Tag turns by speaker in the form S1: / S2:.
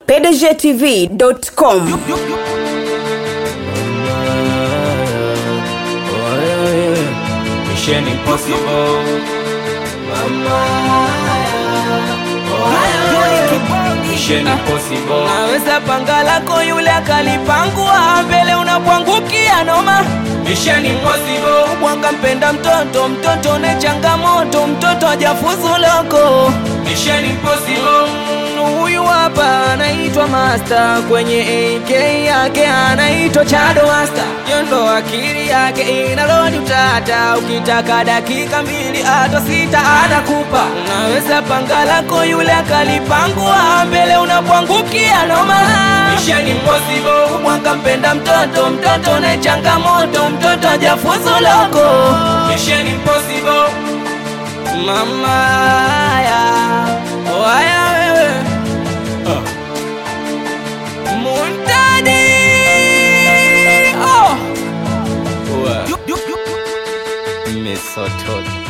S1: pdgtv.com
S2: Mission Impossible. Mission Impossible.
S3: naweza panga lako yule akalipangua mbele unapwangukia noma
S2: Mission Impossible.
S3: bwanga mpenda mtoto mtoto ne changamoto mtoto ajafuzu loko
S2: Mission Impossible.
S3: Mm, huyu hapa anaitwa master kwenye AK yake anaitwa Chado Master yondo akili yake inalodi utata ukitaka dakika mbili hata sita anakupa unaweza panga lako yule akalipangua mbele unapwangukia noma
S2: Mission Impossible.
S3: mwanga mpenda mtoto mtoto na changamoto mtoto ajafuzu loko
S2: Mission Impossible.
S3: mama ya waya wewe muntadi oh.
S2: Misotoli.